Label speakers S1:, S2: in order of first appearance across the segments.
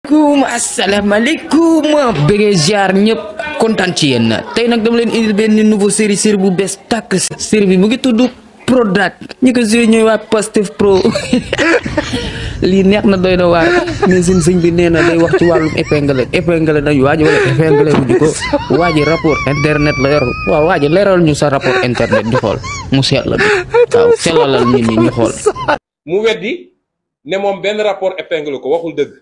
S1: kum asalaamaaleykum bëggee ziar ñëpp kontaan ci yéen tey nag dama leen indil benn nouveau série série bu bees tàkk série bi mu ngi tudd Prodac ñi ko joué ñooy waa Pastef Pro lii neex na doy na waar mais seen sëñ bi nee na day wax ci wàllum épingle épingle nañu waa ji wala épingle bu ko waa ji rapport internet la yor waaw waa ji leeral ñu sa rapport internet ñu xool mu seet la bi waaw sellalal nit ñi ñu xool
S2: mu weddi ne moom benn rapport épingle ko waxul dëgg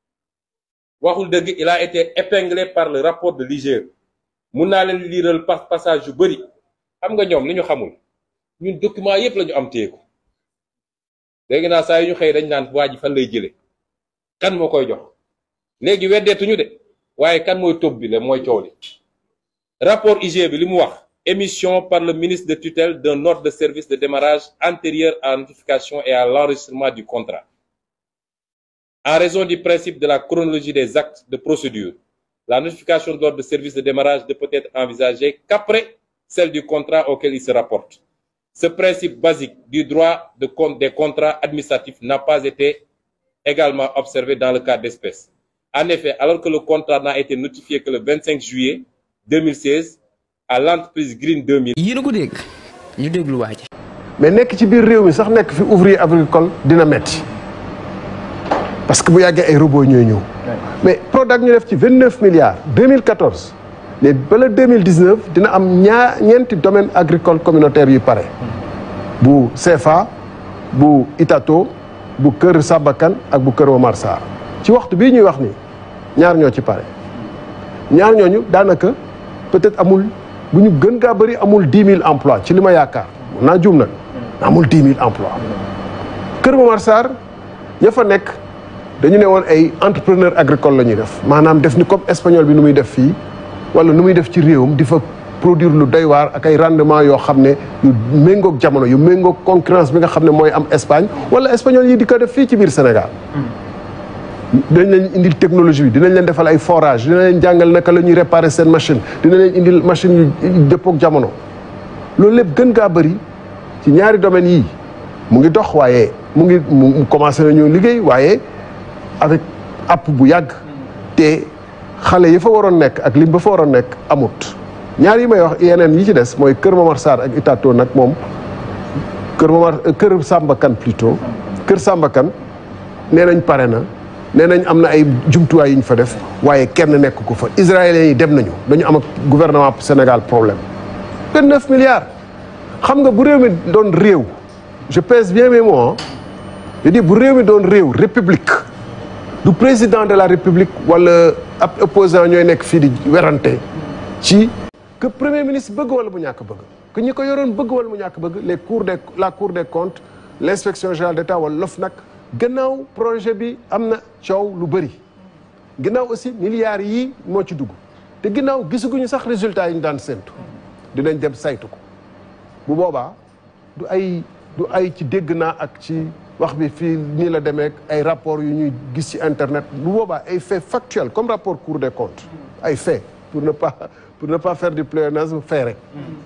S2: waxul dëgg il a été épinglé par le rapport de l'IGE mun naa leen liiral par passage yu bëri xam nga ñoom li ñu xamul ñun document yépp la ñu am téyeku léegi naa saa yu ñu xëy dañ naan waa ji fan lay jële kan moo koy jox léegi weddeetuñu de waaye kan mooy tóob bi le mooy coow li rapport IGE bi li mu wax émission par le ministre de tutelle d'un ordre de service de démarrage antérieur à la notification et à l'enregistrement du contrat en raison du principe de la chronologie des actes de procédure la notification de l'ordre de service de démarrage ne peut être envisagée qu'après celle du contrat auquel il se rapporte ce principe basique du droit de compte des contrats administratifs n'a pas été également observé dans le cas d'espèce en effet alors que le contrat n'a été notifié que le 25 juillet 2016 à l'entreprise Green 2000
S1: yéen a ko dégg ñu déglu waa ji
S3: mais nekk ci biir réew mi sax nekk fi ouvrier agricole dina metti parce que bu yàggee ay robots ñooy ñëw mais Prodac ñu def ci vingt neuf milliards 2014 mais bala 2019 dina am ñaar ñeenti domaine agricole communautaire yu pare bu CFA bu Itato bu Kër Sabakan ak bu Kër Omar Sarr ci waxtu bii ñuy wax ni ñaar ñoo ci pare ñaar ñooñu daanaka peut-être amul bu ñu gën gaa bëri amul dix mille emplois ci li ma yaakaar mun naa juum nag amul dix mille emplois Kër Omar Sarr ña fa nekk dañu ne woon ay entrepreneur agricole la ñuy def maanaam def ni comme espagnol bi nu muy def fii wala nu muy def ci réewam di fa produire lu doy waar ak ay rendement yoo xam ne yu méngoog jamono yu méngoog concurrence bi nga xam ne mooy am Espagne wala espagnol yi di ko def fii ci biir Sénégal dinañ leen indil technologie bi dinañ leen defal ay forage dinañ leen jàngal naka la ñuy réparer seen machine dinañ leen indil machine yu dëppoog jamono loolu lépp gën gaa bëri ci ñaari domaines yii mu ngi dox waaye mu ngi mu commencé nañu liggéey waaye avec app bu yàgg te xale yi fa waroon nekk ak lim ba fa waroon nekk amut ñaar yi may wax yeneen yi ci des mooy Kër Momar Sarr ak Itato nag moom Kër Momar Kër Samba Kane plutôt Kër Samba Kane nee nañ pare na nee nañ am na ay jumtuwaay yu ñu fa def waaye kenn nekk ko fa israéliens yi dem nañu dañu am ak gouvernement Sénégal problème vingt neuf milliards xam nga bu réew mi doon réew je pèse bien mes mots je dis bu réew mi doon réew république du président de la république wala ab opposant ñooy nekk fii di werante ci que premier ministre bëgg wala mu ñàkk bëgg que ñi ko yoroon bëgg wala mu ñàkk bëgg les cours des la cour des comptes l' inspection générale d' état wala l'OFNAC gannaaw projet bi am na coow lu bëri ginnaaw aussi milliards yii moo ci dugg te ginnaaw gisaguñu sax résultat yi ñu daan séntu dinañ dem saytu ko bu boobaa du ay du ay ci dégg naa ak ci wax bi fii nii la demee ay rapport yu ñuy gis ci internet bu boobaa ay fait factuel comme rapport cour des comptes ay fait pour ne pas pour ne pas faire du pléonasme fait rek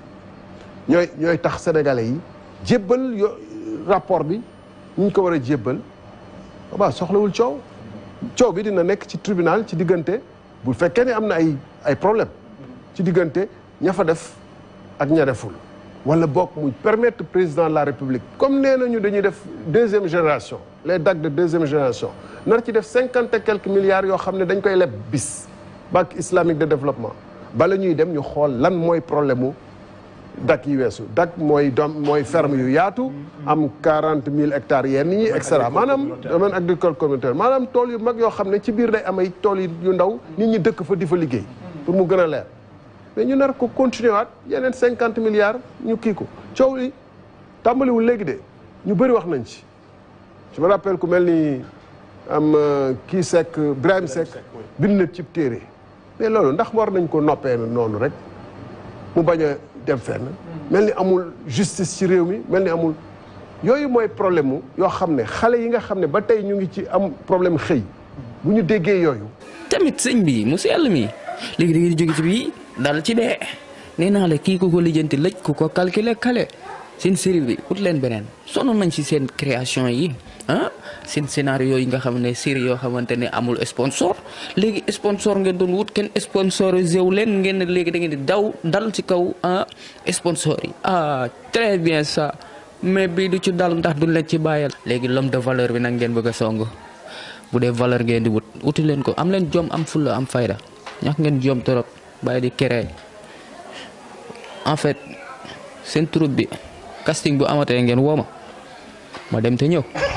S3: ñooy ñooy tax sénégalais yi jébbal yo rapport bi ñu ñu ko war a jébbal boobaa soxlawul coow coow bi dina nekk ci tribunal ci diggante bu fekkee ne am na ay ay problème ci diggante ña fa def ak ña deful wala bokk muy permettre président de la république comme nee nañu dañuy def deuxième génération les DAC de deuxième génération nar ci def cinquante et quelques milliards yoo xam ne dañ koy leb bis banque islamique de développement bala ñuy dem ñu xool lan mooy problème mu DAC yi weesu DAC mooy doom mooy ferme yu yaatu am quarante mille hectares yenn ñi et cetera maanaam domaine agricole communautaire maanaam tool yu mag yoo xam ne ci biir day am ay tool yu ndaw nit ñi dëkk fa di fa liggéey pour mu gën a leer mais ñu nar ko continuer waat yeneen cinquante milliards ñu kii ko coow li tàmbaliwul léegi de ñu bëri wax nañ ci je me rappelle ku mel ni am kii Seck Birahim Seck bind na ci téere mais loolu ndax war nañ ko noppee noonu rek mu bañ a dem fenn mel ni amul justice ci réew mi mel ni amul yooyu mooy problème mu yoo xam ne xale yi nga xam ne ba tey ñu ngi ci am problème xëy bu ñu déggee yooyu
S1: tamit sëñ bi mu sell mi léegi da ngeen di jóge ci bii dal ci dee nee naa la kii ku ko lijjanti lëj ku ko calculer kale seen série bi ut leen beneen sonn nañ ci seen création yi ah seen scénario yi nga xam ne série yoo xamante ne amul sponsor léegi sponsor ngeen doon wut kenn sponsorisé wu leen ngeen ne léegi da ngeen di daw dal ci kaw ah sponsor yi ah très bien ça mais bii du ci dal ndax duñ leen ci bàyyal léegi l'homme de valeur bi nag ngeen bëgg a song bu dee valeur ngeen di wut wuti leen ko am leen jom am fulla am fayda ñax ngeen jom trop bàyyi di créer en fait seen troupe bi casting bu amatee ngeen woo ma ma dem te ñëw